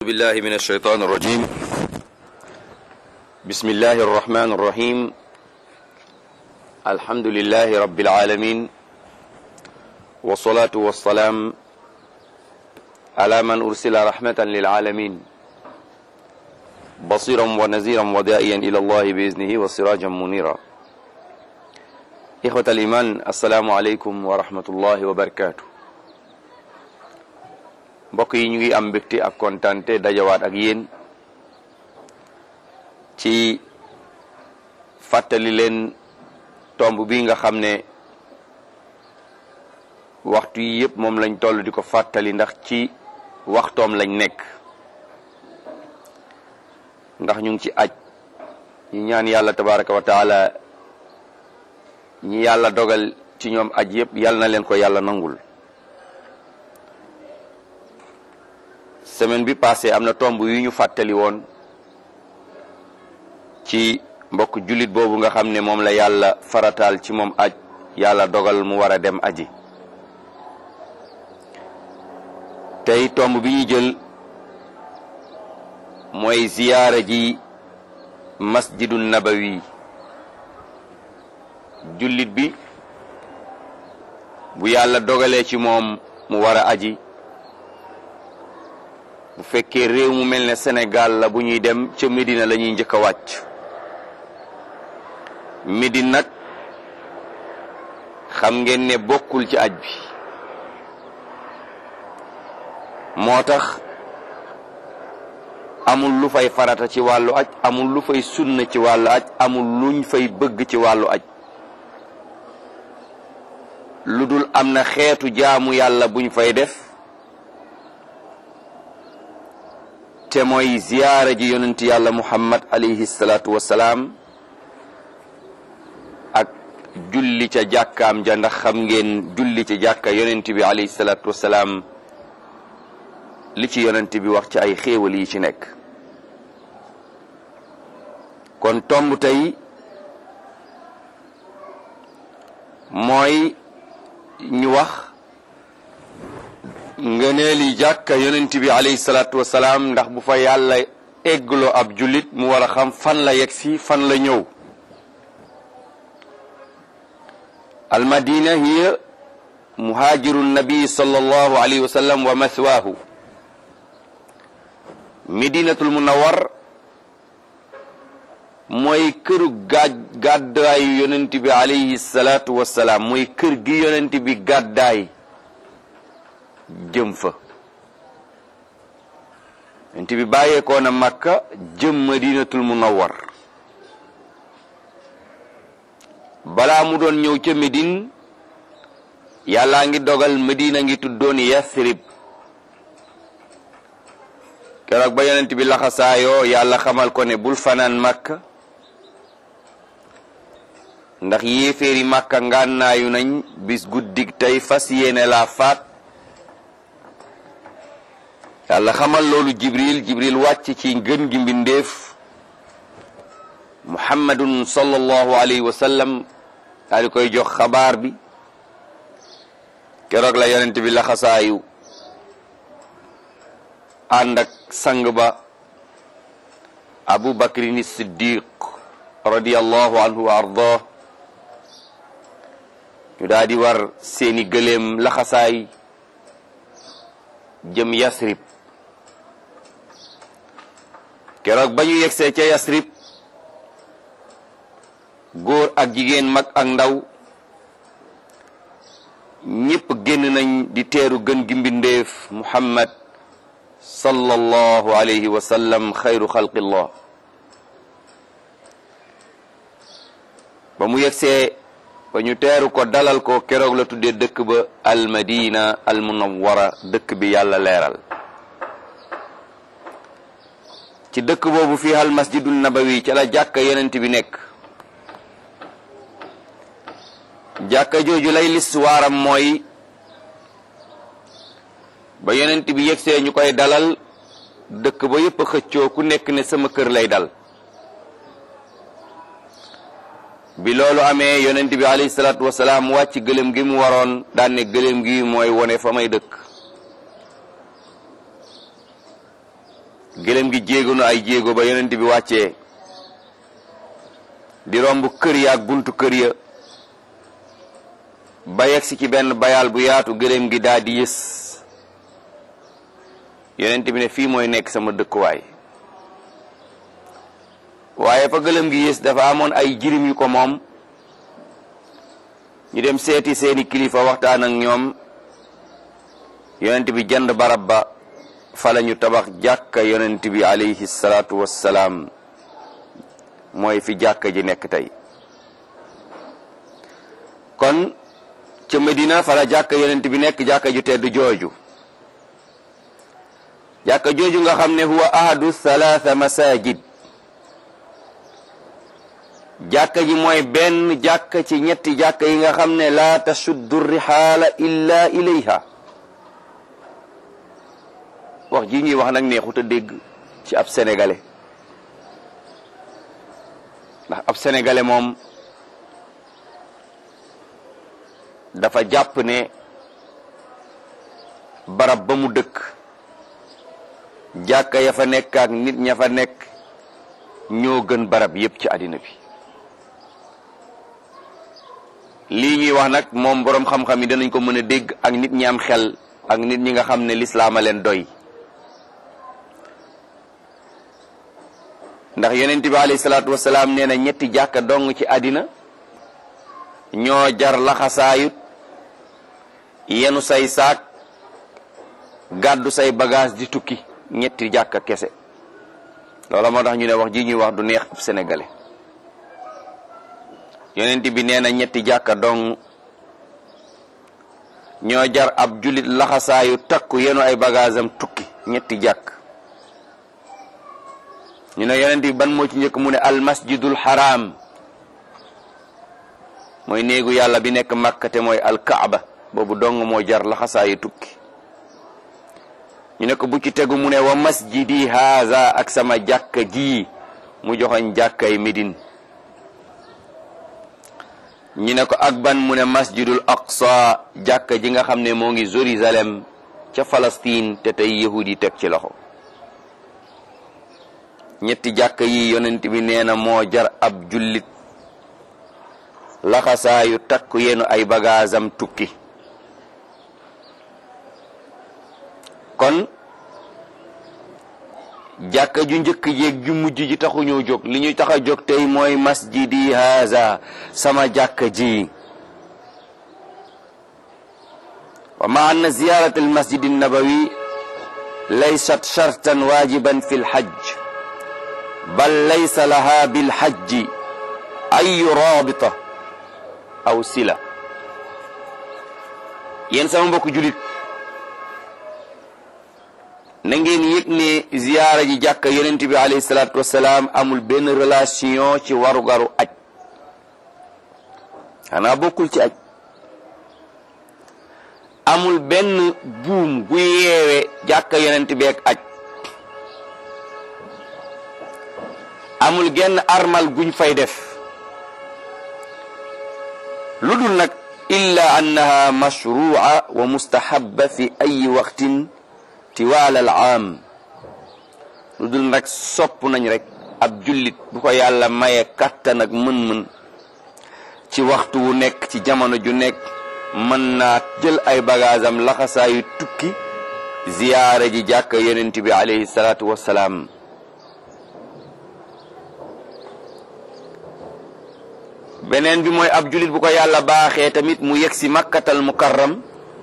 بالله من الشيطان الرجيم بسم الله الرحمن الرحيم الحمد لله رب العالمين والصلاة والسلام على من أرسل رحمة للعالمين بصيرا ونذيرا ودائيا إلى الله بإذنه وسراجا منيرا إخوة الإيمان السلام عليكم ورحمة الله وبركاته mbokk yi ñu ngi am mbégte ak kontante dajawaat ak yéen ci fàttali leen tomb bi nga xam ne waxtu yi yëpp moom lañ toll di ko fàttali ndax ci waxtoom lañ nekk ndax ñu ngi ci aj ñu ñaan yàlla tabaraka wa taala ñi yàlla dogal ci ñoom aj yëpp yàlla na leen ko yàlla nangul semaine bi passé am na tomb yu ñu fàttali woon ci mbokk jullit boobu nga xam ne moom la yàlla farataal ci moom aj yàlla dogal mu war a dem aji tey tomb bi ñu jël mooy ziyaara ji masjidu nabawi jullit bi bu yàlla dogalee ci moom mu war a aji bu fekkee réew mu mel ne Sénégal la bu ñuy dem ca Médina la ñuy njëkk a wàcc Médine nag xam ngeen ne bokkul ci aj bi moo tax amul lu fay farata ci wàllu aj amul lu fay sunna ci wàllu aj amul luñ fay bëgg ci wàllu aj lu dul am na xeetu jaamu yàlla buñ fay def te mooy ziyaara ji yonent yàlla muhammad alayhi salaatu wasalaam ak julli ca jàkkaam ja ndax xam ngeen julli ca jàkka yonent bi alayhi salaatu wasalaam li ci yonent bi wax ci ay xéewal yi ci nekk kon tomb tey mooy ñu wax ngëneeli jàkka yonent bi alayhi salaatu wasalaam ndax bu fa yàlla eggloo ab jullit mu war a xam fan la yegg si fan la ñëw almadina hiya muhaajiru nabi sallallahu alayhi wa sallam wa mathwaahu medinatul munawar mooy këru gaaj gàddaayu yonent bi alayhi salaatu wasalaam mooy kër gi yonent bi gàddaay jëm fa yonent bi bàyyeekoo na Makka jëm Madinatul Munawwar balaa mu doon ñëw ca Médine yàllaa ngi dogal Medina ngi tuddoon Yathrib keroog ba yonent bi laxasaayoo yàlla xamal ko ne bul fanaan Makka ndax yéeféeri Makka ngànnaayu nañ bis guddig tey fas yéene laa faat yàlla xamal loolu jibril jibril wàcc ci gën gi mbindeef muhammadun sallallahu alayhi wa sallam daal di koy jox xabaar bi keroog la yonent bi laxasaayu ànd ak sang ba abu bakrin siddiq radiallahu anhu wa ardah ñu daal di war seeni gëléem laxasaay jëm yasrib keroog ba ñu yegsee ca yasrib góor ak jigéen mag ak ndaw ñépp génn nañ di teeru gën gi mbindeef muhammad sallallahu alayhi wa sallam xayru xalqillah ba mu yegsee ba ñu teeru ko dalal ko keroog la tuddee dëkk ba almadina almunawwara dëkk bi yàlla leeral ci dëkk boobu fii al masjidul nabawi ca la jàkka yonent bi nekk jàkka jooju lay listuwaaram mooy ba yonent bi yegsee ñu koy dalal dëkk ba yépp xëccoo ku nekk ne sama kër lay dal bi loolu amee yonent bi alayhi salaatu wasalaam wàcc gëlëm gi mu waroon daan ne gëlëm gi mooy wone fa may dëkk gëlëm gi jéego na ay jéego ba yonent bi wàccee di romb kër ya ak buntu kër ya ba yegsi ci benn bayaal bu yaatu gëlëm gi daal di yës yonent bi ne fii mooy nekk sama dëkkuwaay waaye fa gëlëm gi yës dafa amoon ay jirim yu ko moom ñu dem seeti seeni kilifa waxtaan ak ñoom yonent bi jënd barab ba fa la ñu tabax jàkka yonent bi alayhi salaatu wassalaam mooy fi jàkka ji nekk tey kon ca Medina fa la jàkka yonent bi nekk jàkka ju tedd jooju jàkka jooju nga xam ne huwa ahadu thalatha masajid jàkka ji mooy benn jàkka ci ñetti jàkka yi nga xam ne laa tashuddu rihaala illa ilayha wax ji ñuy wax nag neexut a dégg ci ab sénégalais ndax ab sénégalais moom dafa jàpp ne barab ba mu dëkk jàkka ya fa nekk ak nit ña fa nekk ñoo gën barab yépp ci àddina bi lii ñuy wax nag moom boroom xam-xam yi danañ ko mën a dégg ak nit ñi am xel ak nit ñi nga xam ne lislaama leen doy ndax yonent bi alayhi salaatu wasalaam nee na ñetti jàkka dong ci àddina ñoo jar laxasaayut yenu say saak gàddu say bagage di tukki ñetti jàkka kese loola moo tax ñu ne wax ji ñuy wax du neex ab sénégalais yonent bi nee na ñetti jàkka dong ñoo jar ab jullit laxasaayu takku yenu ay bagage am tukki ñetti jàkk ñu ne yonent bi ban moo ci njëkk mu ne al masjidul haram mooy néegu yàlla bi nekk Makka te mooy al kaaba boobu dong moo jar laxasaayu tukki ñu ne ko bu ci tegu mu ne wa masjidi haza ak sama jàkka ji mu joxoñ jàkkay Médine ñu ne ko ak ban mu ne masjidul aqsa jàkka ji nga xam ne moo ngi Jérusalem ca Palestine te tey yahud yi teg ci loxo ñetti jàkka yi yonent bi nee na moo jar ab jullit laxasaayu takku yenu ay bagaasam tukki kon jàkka ju njëkk jéeg ju mujj ji taxuñoo jóg li ñuy tax a jóg tey mooy masjidi haza sama jàkka ji wa ma anna ziyarat al masjid nabawi laysat shartan wajiban fi lhajj bal laysa laha bilhajji ayu rabita aw sila yéen sama mbokk julit na ngeen yëg ne ziyaara ji jàkka yonent bi alayhi salaatu wasalaam amul benn relation ci warugaru aj xanaa bokkul ci aj amul benn buum gu yeewe jàkka yonent bi ak aj amul genn armal guñ fay def lu dul nag illa annaha mashrua wa mustahabba fi ayi waqtin tiwaal al aam lu dul nag sopp nañ rek ab jullit bu ko yàlla maye kattan ak mën-mën ci waxtu wu nekk ci jamono ju nekk mën naa jël ay bagaasam laxasaayu tukki ziyaare ji jàkka yonent bi alayhi salaatu wassalaam beneen bi mooy ab jullit bu ko yàlla baaxee tamit mu yegg si makkatal mukarram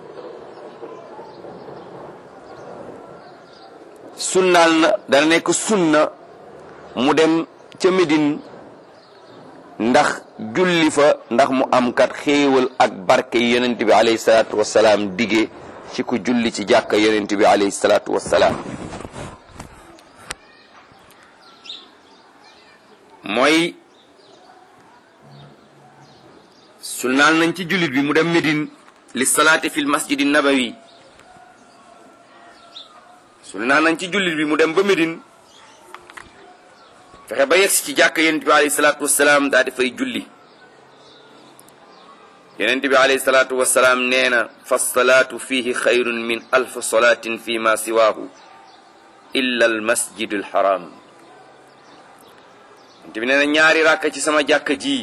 sunnaal na dana nekk sunna mu dem ca Médine ndax julli fa ndax mu am kat xéewal ak barke yi yonent bi alayhi salaatu wassalaam dige ci ku julli ci jàkka yonent bi alayhi salaatu wassalaam mooy sunnaal nañ ci jullit bi mu dem Médine li salaati fil masjidi nabawi sunnaal nañ ci jullit bi mu dem ba Médine fexe ba yegsi ci jàkk yonent bi alayhi salaatu wasalaam daa di fay julli yonent bi alayhi salaatu wasalaam nee na fa salaatu fihi xayrun min alf salaatin fi ma siwaahu illa al masjid al haram te bi nee na ñaari ràkka ci sama jàkka ji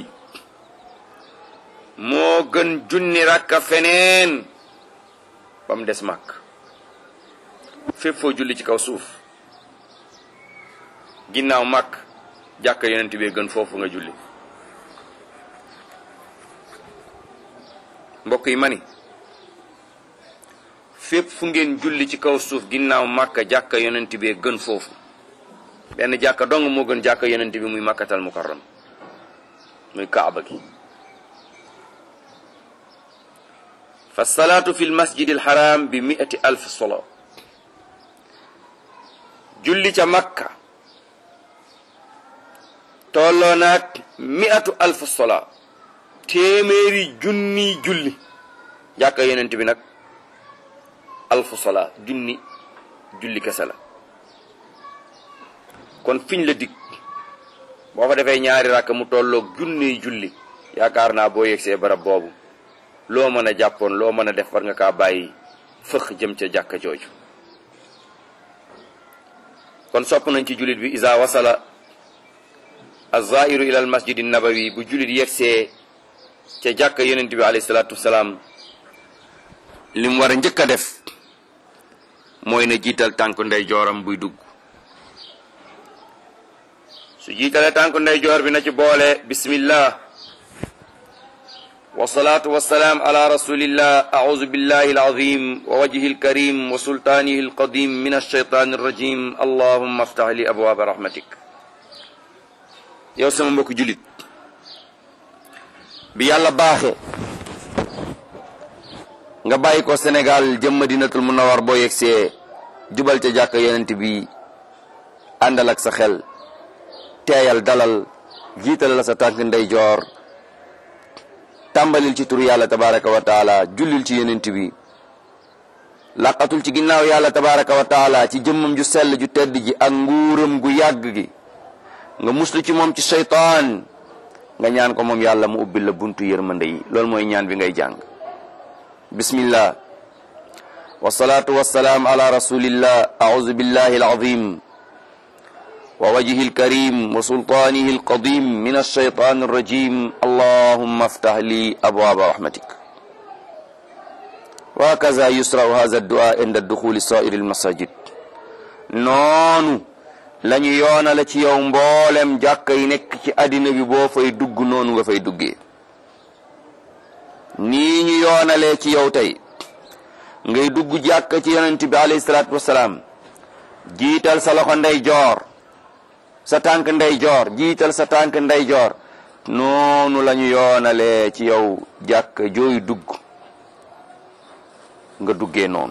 moo gën junni ràkka feneen ba mu des màkk fépp foo julli ci kaw suuf ginnaaw màkk jàkka yonent bee gën foofu nga julli mbokk yi ma ni fépp fu ngeen julli ci kaw suuf ginnaaw màkka jàkka yonent bee gën foofu benn jàkka dong moo gën jàkka yonent bi muy màkkatal mukarram muy kaaba gi fa salaatu fi lmasjid alxaram bi miati alf solo julli ca makka tolloo naag miatu alf sola téeméeri junni julli jàkka yonent bi nag alf sola junni julli kese la kon fiñ la dig boo fa defee ñaari rakk mu tolloog junniy julli yaakaar naa boo yegsee barab boobu loo mën a jàppoon loo mën a def war nga kaa bàyyi fëx jëm ca jàkka jooju kon sopp nañ ci jullit bi isa wasala azairu ila al masjid nabawi bu jullit yegsee ca jàkka yonent bi alayhi salaatu wasalaam li mu war a njëkk a def mooy na jiital tànk ndey jooram buy dugg su jiitalee tànk ndey joor bi na ci boole bismillah wasalaatu wasalaam ala rasulillah auzu billahi alazim wa wajhi alkarim wa sultaanihi alqadim min alshaytan alrajim allahumma aftah li abwaaba rahmatik yow sama mbokk julit bi yàlla baaxe nga bàyyi ko Sénégal jëm Madinatul Munawwar boo yegsee jubal ca jàkk yonent bi àndal ak sa xel teeyal dalal jiital la sa tànk ndeyjoor tàmbalil ci turu yàlla tabaraka wa taala jullil ci yonent bi laqatul ci ginnaaw yàlla tabaraka wa taala ci jëmmam ju sell ju tedd ji ak nguuram gu yàgg gi nga muslu ci moom ci seytaan nga ñaan ko moom yàlla mu ubbil la buntu yërmande yi loolu mooy ñaan bi ngay jàng bismillah wasalaatu wasalaam ala rasulillah auzu billahi alazim wa wajhi alkarim wa sultaanihi alqadim min alshaytan alrajim allahumma aftah li abwaaba rahmatik wa hakaza yusrau hadha addua inda duxuli sairi almasajid noonu la ñu yoonale ci yow mboolem jàkka yi nekk ci àddina bi boo fay dugg noonu nga fay duggee nii ñu yoonalee ci yow tey ngay dugg jàkka ci yonent bi alayhi salaatu wasalaam jiital sa loxo ndey joor sa tànk ndey joor jiital sa tànk ndey joor noonu la ñu yoonalee ci yow jàkka jooy dugg nga duggee noonu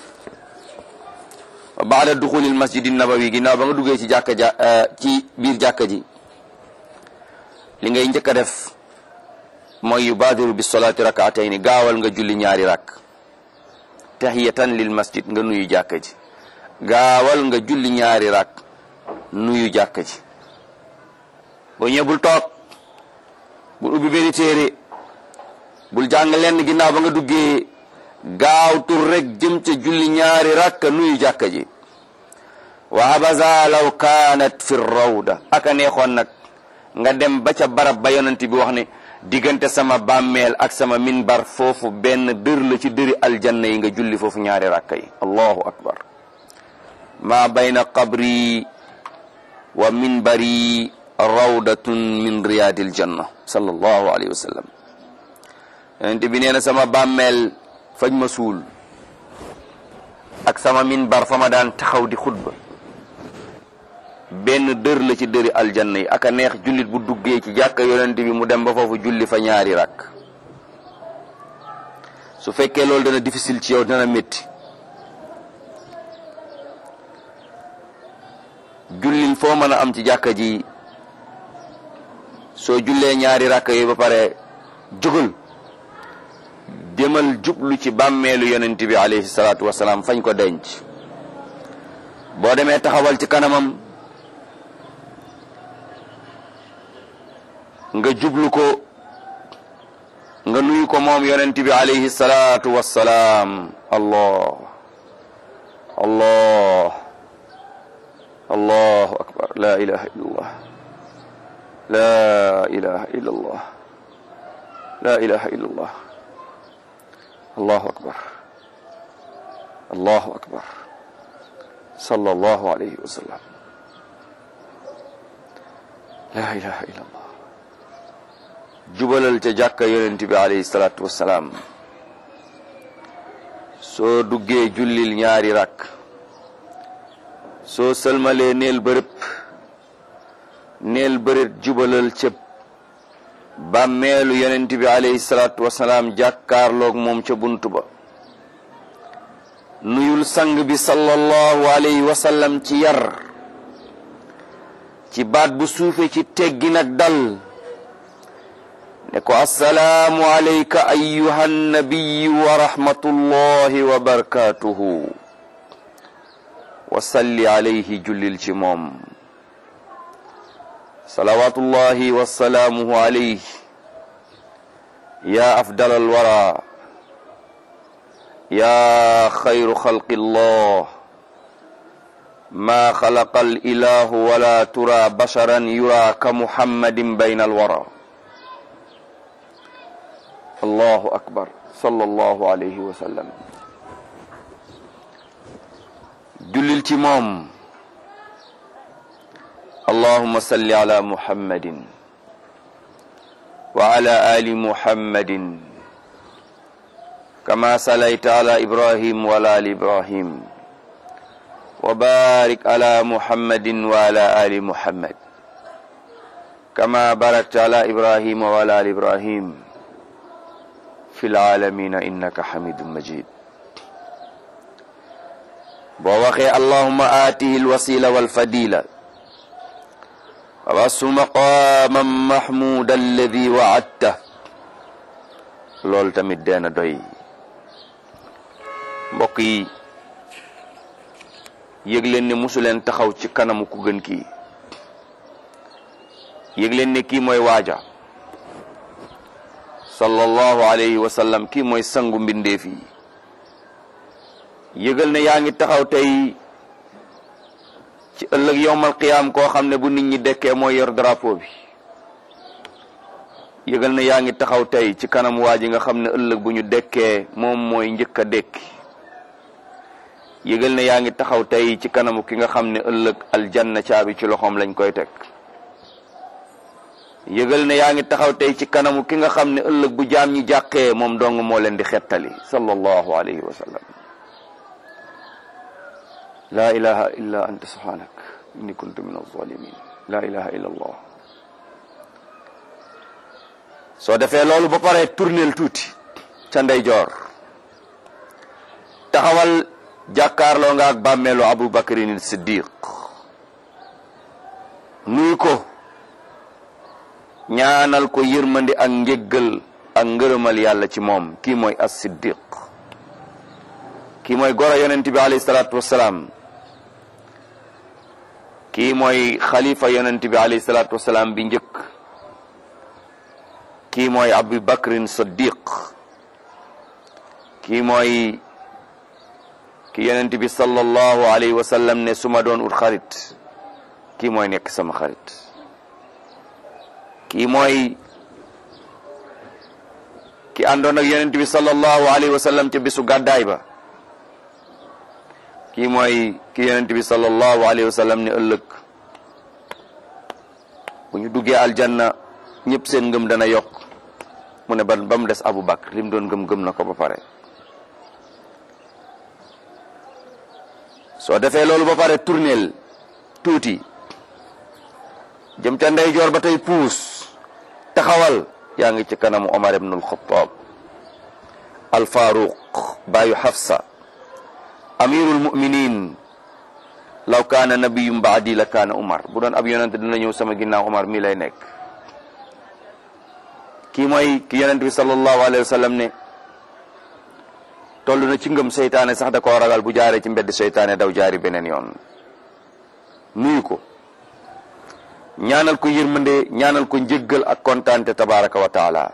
wa baada duxulil masjidi nabawi ginnaaw ba nga duggee ci jàkka ja ci biir jàkka ji li ngay njëkk a def mooy yubaadiru bi solaati rakaatayni gaawal nga julli ñaari rakk tahiyatan lil masjid nga nuyu jàkka ji gaawal nga julli ñaari rakk nuyu jàkka ji boo ñëwee bul toog bul ubbi benn téere bul jàng lenn ginnaaw ba nga duggee gaaw tur rek jëm ca julli ñaari rakka nuyu jàkka ji wa habaza law kaanat fi rawda aka neexoon nag nga dem ba ca barab ba yonent bi wax ne diggante sama bàmmeel ak sama minbar foofu benn dër la ci dëri aljanna yi nga julli foofu ñaari rakka yi allahu akbar ma bayna qabri wa minbari rawdatun min riyadil janna sallallahu alayhi wa sallam yonent bi nee na sama bàmmeel fañ ma suul ak sama minbar fa ma daan taxaw di xutba benn dër la ci dëri aljanna yi aka neex jullit bu duggee ci jàkka yonent bi mu dem ba foofu julli fa ñaari rakk su fekkee loolu dana difficile ci yow dana métti jullil foo mën a am ci jàkka ji soo jullee ñaari rakk yi ba pare jógal demal jublu ci bàmmeelu yonent bi alayhi salaatu wasalaam fañ ko denc boo demee taxawal ci kanamam nga jublu ko nga nuyu ko moom yonent bi alayhi salaatu wassalaam allah allah allahu akbar la ilaha illallah la ilaha illallah la ilaha illallah allahu akbar allahu akbar sallallahu alayhi wa sallam la ilaha illallah jubalal ca jàkka yonent bi alayhi salaatu wassalaam soo duggee jullil ñaari rakk soo sëlmalee neel bërëb neel bërët jubalal ca bàmmeelu yonent bi alayhi salaatu wassalaam jàkkaarloog moom ca bunt ba nuyul sang bi sallallahu alayhi wa sallam ci yar ci baat bu suufe ci teggin ak dal ne ko assalaamu alayka ayyuha nabiyu wa rahmatullahi wa barakatuhu wa salli alayhi jullil ci moom salawatullahi wa salaamuhu alayhi ya afdal alwara ya xayru xalqi llah ma xalaqa alilahu wala tura basharan yura ka muhammadin bayna alwara allahu akbar sallallahu alayhi wa sallam jullil ci moom allahuma salli ala muhammadin wa ala ali muhammadin kama salayta ala ibrahim wa ala ali ibrahim wa barik ala muhammadin wa ala ali muhammad kama barakta ala ibrahim wa ala ali ibrahim fi laalamina innaka hamidun majid boo waxee allahuma aatihi alwasila walfadila wabasu maqaman mahmuda alladi waadta loolu tamit deena doy mbokk yi yëg leen ne musu leen taxaw ci kanamu ku gën kii yëg leen ne kii mooy waaja sallallahu alayhi wa sallam kii mooy sangu mbindeef yi yëgal ne yaa ngi taxaw tey ci ëllëg yowmal qiyaam koo xam ne bu nit ñi dekkee mooy yor drapeau bi yëgal ne yaa ngi taxaw tey ci kanam waa ji nga xam ne ëllëg bu ñu dekkee moom mooy njëkk a dekki yëgal ne yaa ngi taxaw tey ci kanamu ki nga xam ne ëllëg aljanna caabi ci loxoom lañ koy teg yëgal ne yaa ngi taxaw tey ci kanamu ki nga xam ne ëllëg bu jaam ñi jàqee moom dong moo leen di xettali sallallahu alayhi wa sallam la ilaha illa anta subhanak inni kuntu min alzalimin la ilaha illa allah soo defee loolu ba pare tourneel tuuti ca ndeyjoor taxawal jàkkaarloo nga ak bàmmeelu abu bakrin siddiq nuyu ko ñaanal ko yërmandi ak njéggal ak ngërëmal yàlla ci moom kii mooy as siddiq kii mooy goro yonent bi alayhi salaatu wassalaam kii mooy xalifa yonent bi alayhi salaatu wassalaam bi njëkk kii mooy abu bakrin siddiq kii mooy ki yonent bi sallallahu alayhi wa sallam ne su ma doon ut xarit kii mooy nekk sama xarit kii mooy ki àndoon ak yonent bi sallallahu alayhi wa sallam ca bisu gàddaay ba kii mooy ki yonent bi sallallahu alayhi wa sallam ne ëllëg bu ñu duggee aljanna ñëpp seen ngëm dana yokk mu ne ba ba mu des Abu Bakr li mu doon gëm gëm na ko ba pare soo defee loolu ba pare tourneel tuuti jëm ca ndeyjoor ba tey puus taxawal yaa ngi ci kanamu Omar ibn al-Khattab al-Faruq baayu Hafsa amirul muminin law kaana nabiyum baadi la kaana Omar bu doon ab yonent dina ñëw sama ginnaaw Omar mii lay nekk kii mooy ki yonent bi sallallahu alayhi wa sallam ne toll na ci ngëm seytaane sax da koo ragal bu jaaree ci mbedd seytaane daw jaari beneen yoon nuyu ko ñaanal ko yërmande ñaanal ko njëggal ak kontaante tabaraka wa taala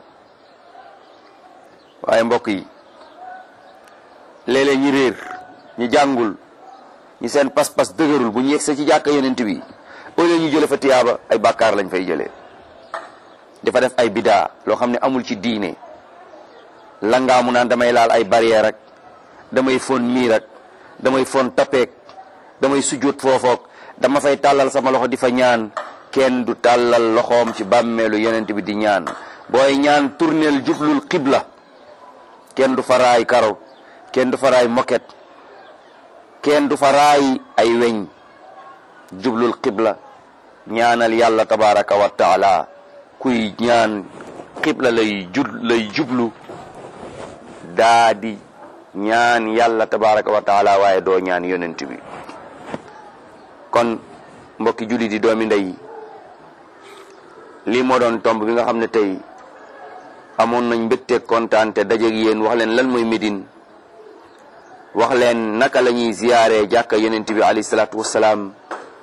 waaye mbokk yi léeg-léeg ñi réer ñi jàngul ñi seen pas-pas dëgërul bu ñu yegsee ci jàkka yonent bi au lieu ñu jële fa tiyaaba ay bàkkaar lañ fay jëlee dafa def ay bidaa loo xam ne amul ci diine langaamu naan damay laal ay barrière rek damay fon miir rek damay fon tapeek damay sujjóot foofook dama fay tàllal sama loxo di fa ñaan kenn du tàllal loxoom ci bàmmeelu yonent bi di ñaan booy ñaan tourneel jublul xibla kenn du fa raay karo kenn du fa raay moket kenn du fa raay ay weñ jublul xibla ñaanal yàlla tabaraka wa taala kuy ñaan xibla lay jub lay jublu daa di ñaan yàlla tabaraka wa taala waaye doo ñaan yonent bi kon mbokki julli di doomi ndey lii moo doon tomb bi nga xam ne tey amoon nañ mbégte kontaan te dajeeg yéen wax leen lan mooy Médine wax leen naka la ñuy ziyaare jàkka yonent bi alayhi salaatu wassalaam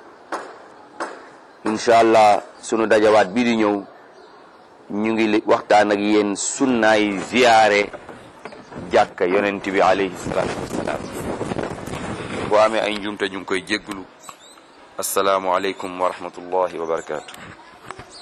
incha allah sunu dajawaat bii di ñëw ñu ngi waxtaan ak yéen sunnaay ziyaare jàkka yonent bi alayhi salaatu wassalaam boo amee ay njuumte ñu ngi koy jégglu asalaamu aleykum wa rahmatullahi wa barakaatu